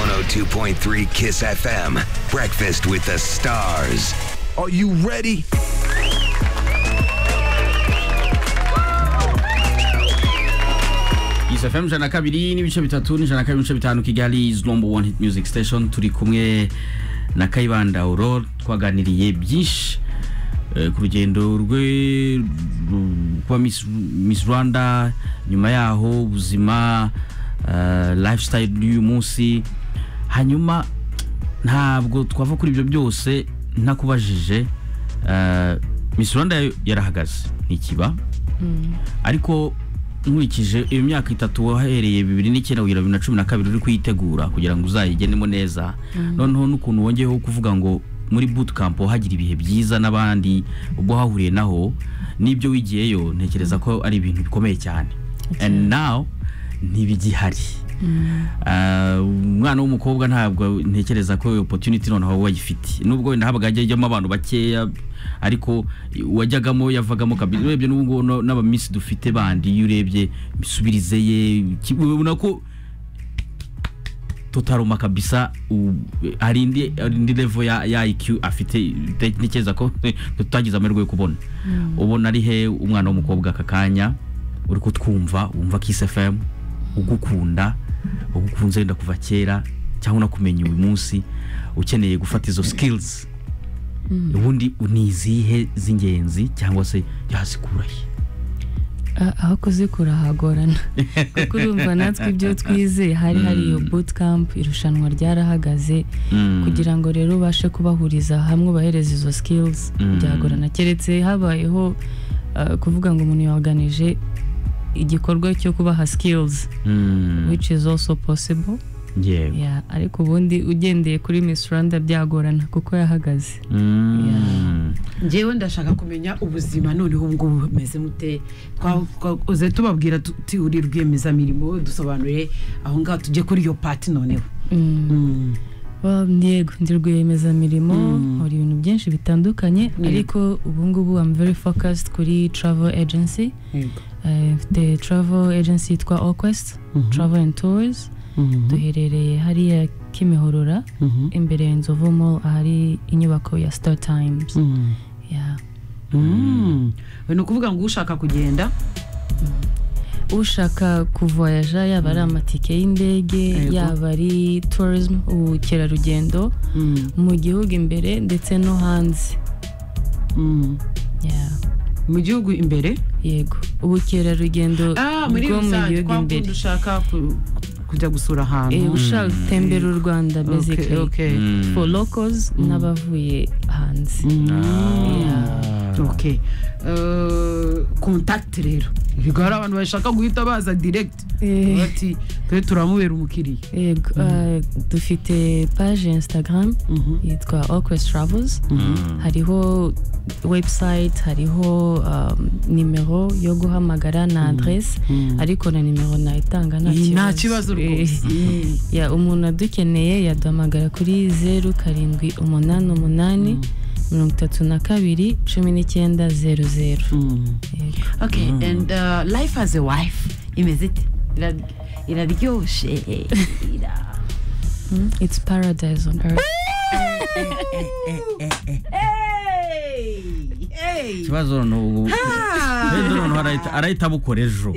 92.3 Kiss FM. Breakfast with the stars. Are you ready? isafemu ijana na kabiri n'ibice bitatu n'ijana na kabiri n'ibice bitanu kigali is number one hit music station turi kumwe na kayibanda aurore twaganiriye byinshi eh, ku rugendo rwe ru- kuba Miss- miss rwanda nyuma yaho ubuzima eh, lifestyle y'uyu munsi hanyuma ntabwo twava kuri ibyo byose ntakubajije eh, miss rwanda yo yarahagaze ntikiba ariko nkurikije iyo myaka itatu wahereye bibiri n'icyenda kugera bibiri na cumi na kabiri uri kuyitegura kugira ngo uzayigenemo neza noneho n'ukuntu wongeyeho kuvuga ngo muri bootcamp hagira ibihe byiza n'abandi ubwo wahuriye naho n'ibyo wigiyeyo ntekereza ko ari ibintu bikomeye cyane and now ntibigihari Ah, umwana w'umukobwa ntabwo ntekereza ko iyo opportunity noneho wayifite nubwo wenda habaga hajyamo abantu bakeya ariko wajyagamo yavagamo kabiri urebye n'ubu ngubu no- n'abamisi dufite bandi iyo urebye misubirize ye ki- ubona ko totaruma kabisa u- hari indi hari indi level ya, ya IQ afite te- ntekereza ko eh, tutagize amahirwe yo kubona ubona ari he umwana w'umukobwa aka kanya uri kutwumva wumva Kiss FM ugukunda ugukunze wenda kuva kera cyangwa unakumenya uyu munsi ukeneye gufata izo skills ubundi ni izihe z'ingenzi cyangwa se yazikura he A- aho kuzikura hagorana kuko urumva natwe ibyo twize hari hari iyo bootcamp irushanwa ryarahagaze Mm. kugira ngo rero ubashe kubahuriza hamwe ubahereza izo skills Mm. byagorana keretse habayeho uh, kuvuga ngo umuntu yaganije igikorwa cyo kubaha skills Mm, which is also possible yego yeah, ariko ubundi ugendeye kuri Miss Rwanda byagorana kuko yahagaze Mm, ngewe ndashaka kumenya ubuzima noneho ubwo bumeze mute Twa- twakoze tubabwira tuti uri rwiyemezamirimo dusobanure aho ngaho tujye kuri iyo pati noneho Mm. Mm. Well, yego ndi rwiyemezamirimo Mm. nkora ibintu byinshi bitandukanye Yego. ariko ubu ngubu am very focused kuri travel agency Yego. Eh, mfite travel agency yitwa Oquest Mhm. travel and tours Mhm. duherereye hariya Kimihurura Mhm. imbere ya Inzovu mall ahari inyubako ya Star Times Mm. yeah. Mm. ni ukuvuga ngo ushaka kugenda ushaka kuvoyaja yaba ari amatike y'indege Yego. yaba ari tourism ubukerarugendo Mm. mu gihugu imbere ndetse no hanze Mm. yeah. mu gihugu imbere yego ubukerarugendo Ah, muri bwo mu rusange gihugu kwa kundi imbere ushaka ku- kujya gusura Eh, ahantu ushaka gutembera u rwanda Okay, basically okay. mm. for locals n'abavuye hanze Mm. Ah. ok Eh, contact rero ibigo hari abantu bashaka guhita baza direct Eh. bati twe turamubera umukiriya yego ah, dufite page ya instagram Mhm. yitwa Oquest travels hariho website hariho um, nimero yo guhamagara na adresse ariko na nimero nayitanga nta kibazo rwose Eh. ya umuntu adukeneye yaduhamagara kuri zeru karindwi umunani umunani mirongo itatu na kabiri cumi n'icyenda zeru zeru Mm. Yego. Okay, and uh, life as a wife imeze ite? Ira- iraryoshe ira- it's paradise on earth ikibazo ni ubu wenda noneho arahita- arahita abukora ejo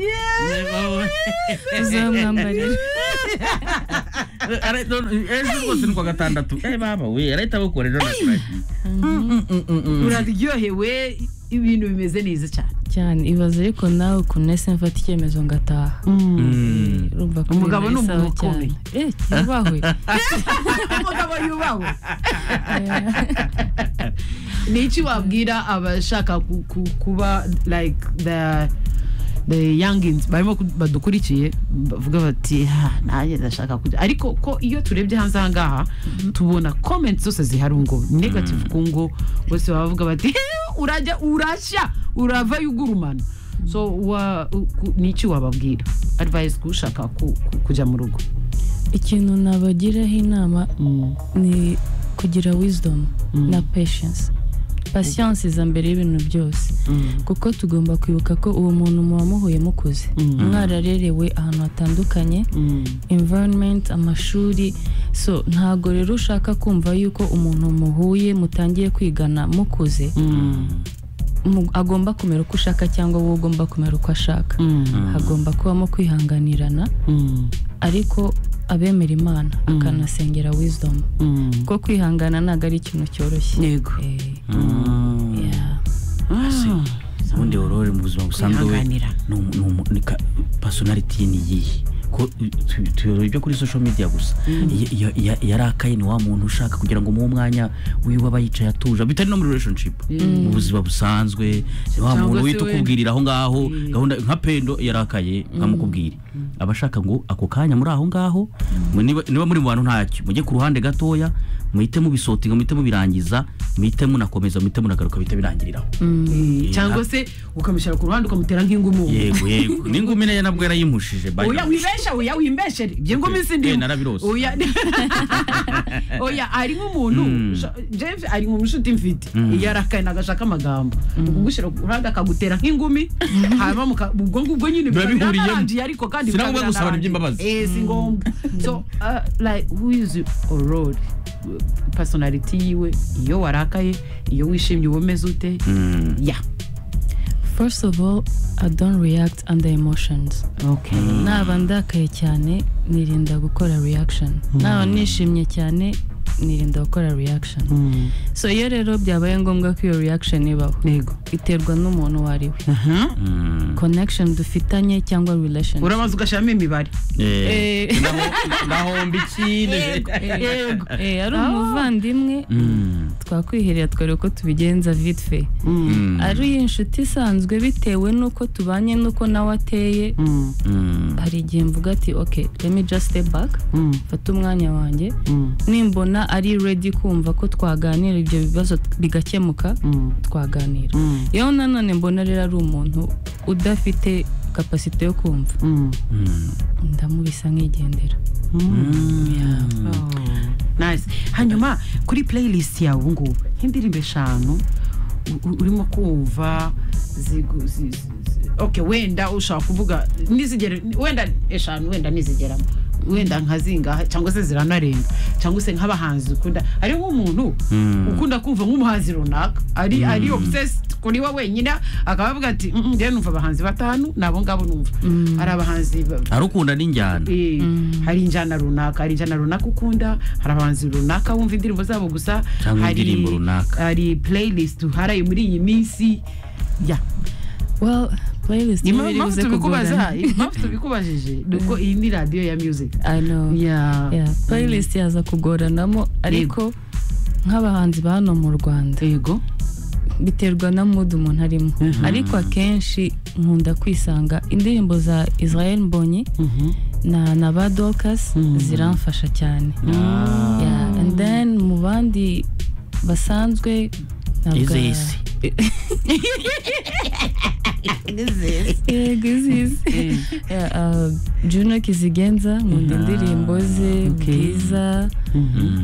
tuzamwambarira Arahita- ejo rwose ni kuwa gatandatu Eh, mama we arahita abukora ejo naturagiye uraryohewe ibintu bimeze neza cyane cyane ibaze ariko nawe ukuntu ese mfata icyemezo ngataha urumva ko Umugabo ibintu ni ari sawa umuntu cyane eh yubahwe umugabo yubawe ni iki wabwira abashaka ku- ku- kuba like the the youngins barimo ku- badukurikiye bavuga bati "Ha, nanjye ndashaka kujya ariko ko iyo turebye hanze aha ngaha tubona comments zose zihari ngo negative ku ngo bose baba bavuga bati "Eh, urajya urashya urava yugurumana so wa- u- ku- ni iki wababwira advice ku ushaka ku- ku- kujya mu rugo ikintu nabagiraho inama ni kugira wisdom na patience patience iza mbere y'ibintu byose kuko tugomba kwibuka ko uwo muntu muba muhuye mukuze mwararerewe ahantu hatandukanye environment amashuri so ntago rero ushaka kumva yuko umuntu muhuye mutangiye kwigana mukuze mu- agomba kumera uko ushaka cyangwa wowe ugomba kumera uko ashaka hagomba kubamo kwihanganirana ariko abemera imana akanasengera wisdom kuko kwihangana ntabwo ari ikintu cyoroshye yego Eh, Mm. yeah. ubundi aurore mu buzima busanzwe we Kwihanganira. ni umu- ni umu- ni ka- personality ye ni iyihe ko tu- tuyobora ibyo kuri social media gusa Iyo- iyo- iya- iyo arakaye ni wa muntu ushaka kugira ngo umuhe umwanya wiwe aba yicaye atuje bitari no muri relationship mu buzima busanzwe ni wa Cyangwa muntu se uhita we- ukubwirira aho ngaho gahunda nka pendo yarakaye nkamukubwira aba ashaka ngo ako kanya muri aho ngaho mwe niba- niba muri mu bantu ntacyo mujye ku ruhande gatoya muhite mubisotinga muhite mubirangiza muhite munakomeza muhite munagaruka bihite birangiriraho Eh, cyangwa se ukamushyira ku ruhande ukamutera nk'ingumu yego yego n'ingumi nayo nabwo yarayimushije by now. oya wibeshe oya wimbeshere ibyo ngoma isi Eh, ndimo narabirose. oya oya ari nk'umuntu sha- James ari mu nshuti mfite iyo arakaye nagashaka amagambo ukugushyira ku ruhande akagutera nk'ingumi hanyuma muka- ubwo ngubwo nyine biba Biba bihuriyemo. biranarangiye ariko kandi Si na biba ngombwa gusabana biranarangiye. iby'imbabazi. Eh, si ngombwa so uh, like who is aurore personality yiwe iyo warakaye iyo wishimye uba umeze ute Mm. ya first of all i don't react under emotions okay naba ndakaye cyane nirinda gukora reaction naba nishimye cyane nirinda gukora reaction so iyo rero byabaye ngombwa ko iyo reaction ibaho yego iterwa n'umuntu uwo ari we Mm. connection dufitanye cyangwa relation uramaze ugashyiramo imibare Eh, Eh, ndahomba iki eh, eh, ari umuvandimwe Mm, twakwiherera twereka uko tubigenza vitfe mm, ari inshuti isanzwe bitewe n'uko tubanye n'uko nawe ateye mm. hari igihe mvuga ati ok let me just step back mfate umwanya wanjye nimbona ari ready kumva ko twaganira ibyo bibazo bigakemuka twaganira yewe nanone mbona rero ari umuntu udafite kapasite yo kumva ndamubisa nk'igendera nice hanyuma kuri playlist yawe ubu ngubu nk'indirimbo eshanu u- u- urimo kumva zigu- zi- zi- zi- ok wenda ushaka kuvuga nizigere wenda eshanu wenda nizigeramo wenda nkazingaha cyangwa se ziranarenga cyangwa se nk'abahanzi ukunda ari nk'umuntu ukunda kumva nk'umuhanzi runaka ari ari obsessed kuri we wenyine akaba avuga ati "Mm, mm, njyewe numva abahanzi batanu ni abo ngabo numva hari abahanzi ba- ari ukunda n'injyana Eh, hari injyana runaka hari injyana runaka ukunda hari abahanzi runaka wumva indirimbo zabo gusa Cyangwa hari- indirimbo runaka. hari playlist uharaye muri iyi minsi ya well playlist Impamvu- impamvu ntibiribuze kugorana tubikubaza impamvu tubikubajije ni uko iyi ni radiyo ya music i know ya Yeah, playlist yaza kugoranamo ariko nk'abahanzi ba hano mu rwanda yego biterwa na mood umuntu arimo ariko akenshi nkunda kwisanga indirimbo za Israel Mbonyi na na ba Dorcas ziramfasha cyane yeah. and then mu bandi basanzwe ntabwo- ize isi yego izisi Yeah, uh, Juno Kizigenza nkunda indirimbo ze bwiza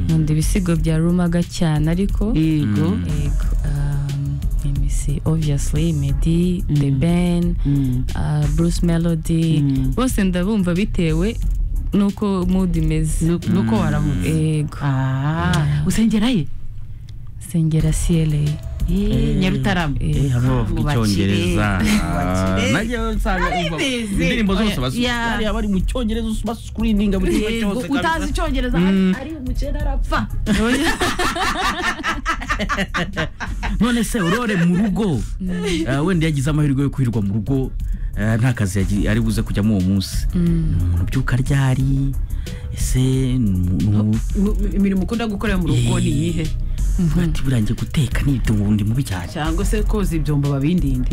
nkunda ibisigo bya Rumaga cyane ariko yego Ego, um, let me see. Obviously, Medi, The Ben, uh, Bruce Melody, bose ndabumva bitewe n'uko mood imeze. Nu- nuko waramutse Ego, Ah, usengera ye Sengera CLA. Eh, nyarutarama Eh, hamwe bavuga icyongereza najye usanga umva indirimbo zose bas- bariya bari mu cyongereza bascreeninga buri kimwe Yego, cyose kabisa. utazi icyongereza ari- ari umuceri arapfa none se urore mu rugo eh, wenda yagize amahirwe yo kwirirwa mu rugo eh, nta kazi yagi- ari buze kujyamo uwo munsi ni umuntu ubyuka ryari ese ni umuntu Mu- imirimo ukunda gukorera mu rugo ni iyihe ati birangiye guteka n'ibyo ubu ndi mubi cyane cyangwa se koza ibyombo babindinde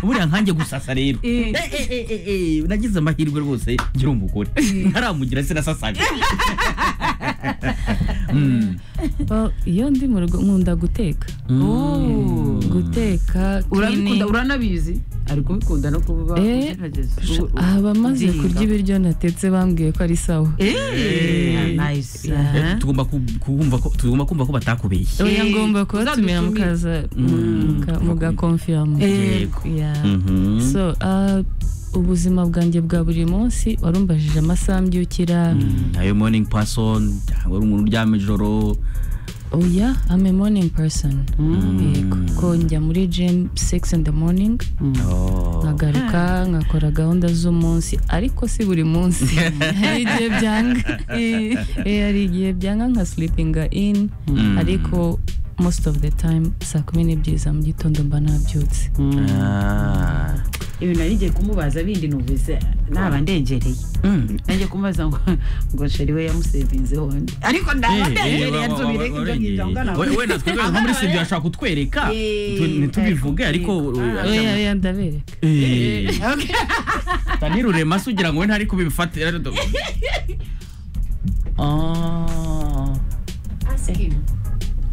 buriya nkanjye gusasa rero Eh. Eh, eh, eh, eh, eh, nagize amahirwe rwose ngira umugore ntaramugira sinasasaga Well, iyo ndi mu rugo nkunda guteka guteka urabikunda cleaning. uranabizi ari kubikunda no kuba Eh, ugerageza. Sha- U- u- abamaze ubyiga. kurya ibiryo natetse bambwiye ko ari sawa Eh, nice. Eh, Eh. tugomba ku- kumva ko tugomba kumva ko batakubeshye oya Eh, ngomba kubatumira uzadutumire. mukaza muka- mugakonfirama Yego. Yeah. Mhm. so uh, ubuzima bwanjye bwa buri munsi warumbajije amasaha mbyukira ayo morning person cyangwa ari umuntu uryama ijoro oya i'm a morning person yego ko njya muri gym 6 in the morning Oh. nkagaruka nkakora gahunda z'umunsi ariko si buri munsi hari igihe byanga Eh, eh, hari igihe byanga nka sleepinga in ariko most of the time saa kumi n'ebyiri za mu gitondo mba nabyutse Ah. ibintu nari ngiye kumubaza bindi numvise naba ndengereye Mm. nanjye kumubaza ngo ngo sheri we yamusevinzeho undi ariko ndaba ndengereye nsubire ibyo ngibyo ngana We- wenda twebwe nko muri sibyo bashaka kutwereka Eh, tu- ntitubivuge ariko oya oya ndabereka Eh. tanirure maso ugira ngo we ntari kubifatira Oh.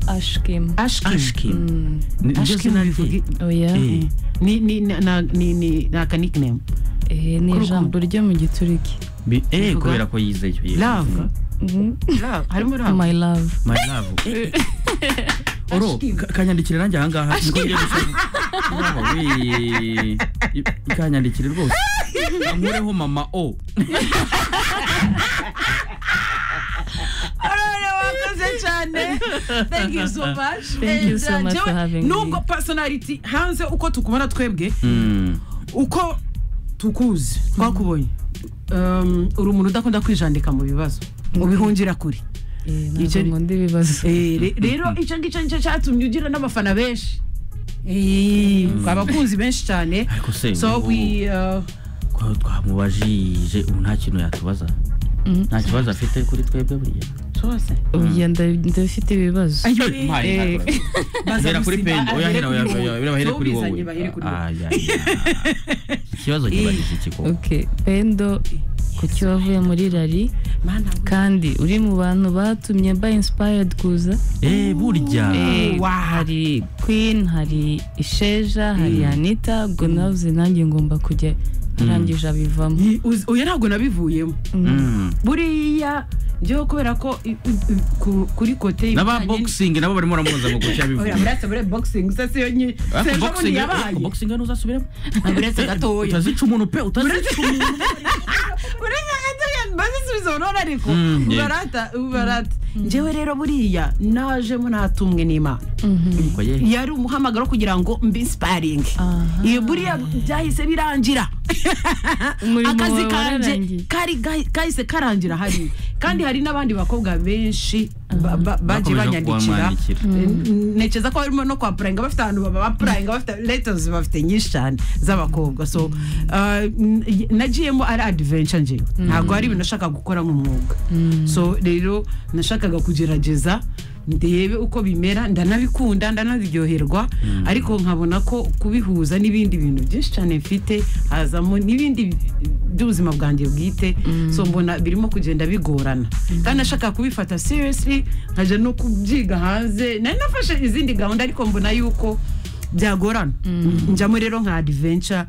ashkim ashkim Mm, Ni- niryo Ashkim zina rye. bivuga- oya Eh. ni ni na- na- ni ni na kanikname eh, ni Kurukundo. ijambo ryo mu gituriki Bi- eh Bivuga- kubera ko yize icyo yize. love Mhm. love harimo love my love my love Eh, eh. oro ka- kanyandikire nanjye ahangaha niko ngiye gushaka Wow, wee. I- kanyandikire rwose ankureho mama o Arore, wakoze cyane thank you so much Thank you so much for having me. nubwo personality hanze uko tukubona twebwe Mm. uko tukuzi twakubonye Um, uri umuntu udakunda kwijandika mu bibazo ubihungira kure Eh, ntabwo Icyo- nkunda ibibazo Eh, re- rero icyo ngicyo nicyo cyatumye ugira n'abafana benshi Eh, abakunzi benshi cyane Ariko se, so ubu- we uh, Kwa- twamubajije ubu nta kintu yatubaza nta kibazo afite kuri twebwe buriya twose oya nda- ndafite ibibazo Mpari, Eh. mpari. Hera kuri Bazamusiba, pendi oya ahere hera oya kuri oya, wowe. oya, bahere kuri Ntubizanye, bahere kuri wowe wowe. Ah, ya, ya. ikibazo kibajije iki koko ok pendo kuki wavuye muri rari mana kandi uri mu bantu batumye ba inspired kuza eh burya Eh, hari queen hari isheja hari anita ubwo navuze nanjye ngomba kujya arangije abivamo Ni- uzi- oya ntabwo nabivuyemo Mm. buriya njyewe kubera ko i- i- i- ku- kuri kote n'aba boxing nabo barimo baramubaza ngo kuki oya yabivuga muretse muri boxing se siyo nyi Ariko sejo bundi boxing- yabaye ariko boxing ntuzasubiremo uretse gatoya utazica umuntu pe utazica umuntu uretse gatoya bazisubiza urabona ariko Mm, yego. ubarata ubarata njyewe rero buriya najemo natumwe n'imana Ngo ye. yari umuhamagaro kugira ngo mbe insiparinge Aha. iyo buriya byahise birangira Umurimo akazi wawe kanje wararangiye. kari gahi- kahise karangira hari kandi hari n'abandi bakobwa benshi ba- ba- Bakomeje bagiye banyandikira kubamwandikira. Eh, nekeza ko barimo no kwa purayinga bafite ahantu baba bapurayinga bafite letos bafite nyinshi cyane z'abakobwa so uh, n- nagiyemo ari adiventure nje ntabwo hari ibintu nashaka gukora nk'umwuga so rero nashakaga kugerageza ndebe uko bimera ndanabikunda ndanabiryoherwa ariko nkabona ko kubihuza n'ibindi bintu byinshi cyane mfite hazamo n'ibindi bi- by'ubuzima bwanjye bwite so mbona birimo kugenda bigorana kandi nashaka kubifata seriously nkaja no kubyiga hanze nari nafashe izindi gahunda ariko mbona yuko byagorana njyamo rero nka adventure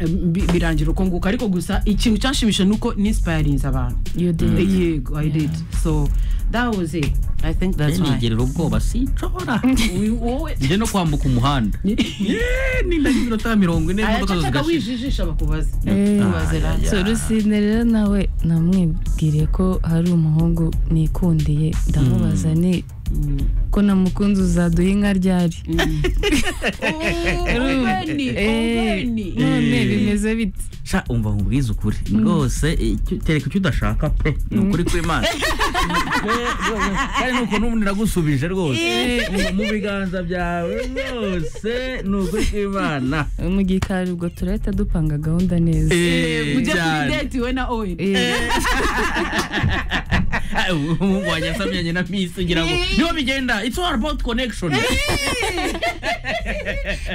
em, bi- birangira uko nguko ariko gusa ikintu cyanshimisha ni uko ninsipayirinze abantu You did. yego i did so that was it i think that's why nigerera ubwoba sinshobora We- wowe njye no kwambuka umuhanda ninda y'iminota mirongo ine imodoka zose ayacaka zigashira wijijisha bakubaze Eh. bakubaze rero so rusine rero nawe namwibwire ko hari umuhungu nikundiye ndamubaza ni ko namukunze uzaduha inka ryari Oweni, Eh, oweni. none bimeze bite sha umva nkubwize ukuri rwose eh, icyo- tereka icyo udashaka pe ni ukuri kw'imana Pe, rwose, kandi ni ukuntu umuntu iragusubije rwose Mu- mu biganza byawe rwose ni ukuri kw'imana mu gikari ubwo turahita dupanga gahunda neza Eh, ujya kuri cyane. date we na owen Eh, Ah, umuhungu wanjye asamyanye na misi ngira ngo niho bigenda it's all about connection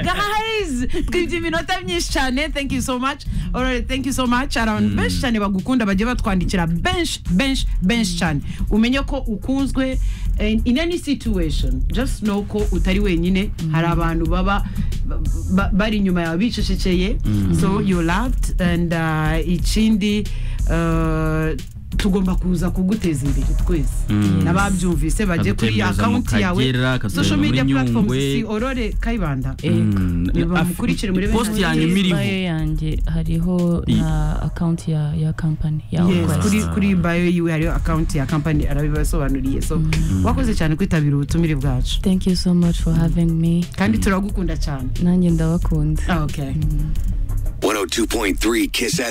guys twibye iminota myinshi cyane thank you so much alright thank you so much hari abantu benshi cyane bagukunda bagiye batwandikira benshi benshi benshi cyane umenye ko ukunzwe eh, in any situation just know ko utari wenyine hari abantu baba ba- ba- bari inyuma yawe bicecekeye so you loved and uh, ikindi uh, tugomba kuza kuguteza imbere twese n'ababyumvise bajye kuri Akagutembereza mu akawunti yawe Kagera, akatureba social muri media platforms Nyungwe. si orore kayibanda Mm, Niba af- mukurikire muri bene post Nyungwe. yanjye miriho bayo yanjye hariho I- na akaunti ya ya kampani ya Yes, Okwasi. kuri kuri bayo yiwe hariho akawunti ya kampani arabibasobanuriye so wakoze cyane kwitabira ubutumire bwacu thank you so much for having me kandi turagukunda cyane nanjye ndabakunda Ah, okay 102.3 Kiss FM.